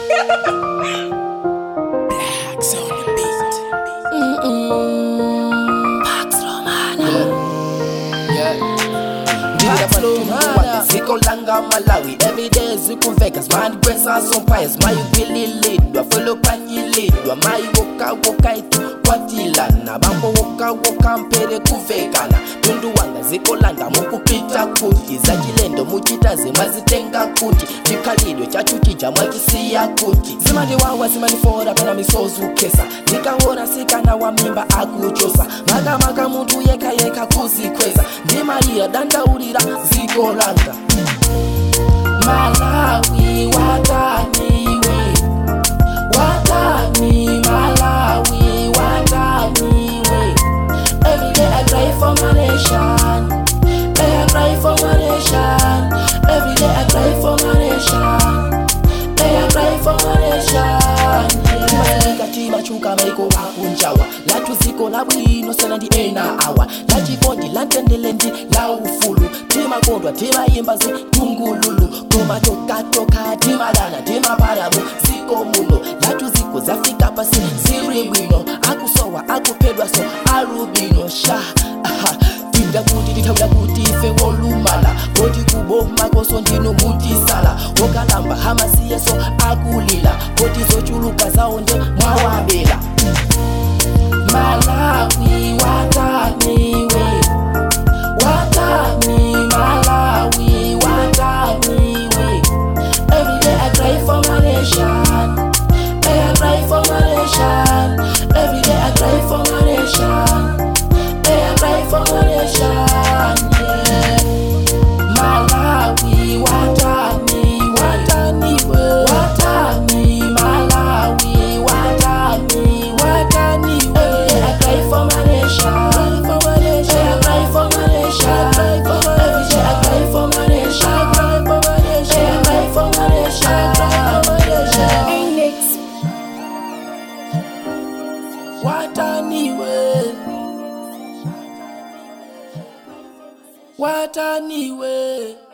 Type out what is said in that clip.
Blacks on the beat. Pax Romana. ndirapatumana ziko langa malawi everyday zikumvekas mandikwesa sompires mayigwililidwa folopanyilidwa mayiwokawokaitu kwatilana bambowokawoka mpere kuvekana tundu wanga ziko langa mukupita kuti zachilendo muchita zimazitenga kuti chikhalidwe chachuchija mwachisiya kuti zimandiwawa zimandifora pena misozukesa ndikaona sikana wa mimba akuchosa makamaka munthu yekayeka kuzikweza ndimaliya dandaulira ziko langa malawi wataniwe watani malawi wataniwe everyday i cry for my nation hey, i cry for my nation everyday i cry for my nation hey, i cry for my nation yeah. timachuka maiko akunjawa latuziko labwino sana ndi ena awa lachikondi lantendele ndi la ufulu timakondwa timayimba zitungululu koma tokatoka timadana timaparamu ziko muno latuziko zafika pasi ziri bwino akusowa akuphedwa so alubino sha aha. tinda kuti tithawira kuti ife wolumala koti kuboma koso ndino mutisala wokalamba hamasiyeso akulila koti zochuluka zawo nde mwawabela malawi wataniwe watani malawi wataniwe everyday i cry for my nation hey, i cry for my nation everyday i cry for my nation hey, i cry for my nation yeah. malawi watani wataniwe watani malawi watani wataniwe everyday i cry for my nation for my nation hey, i cry for my nation every day i cry for my nation i cry for my nation hey, i cry for my nation i cry for my nation Index. wataniwe wataniwe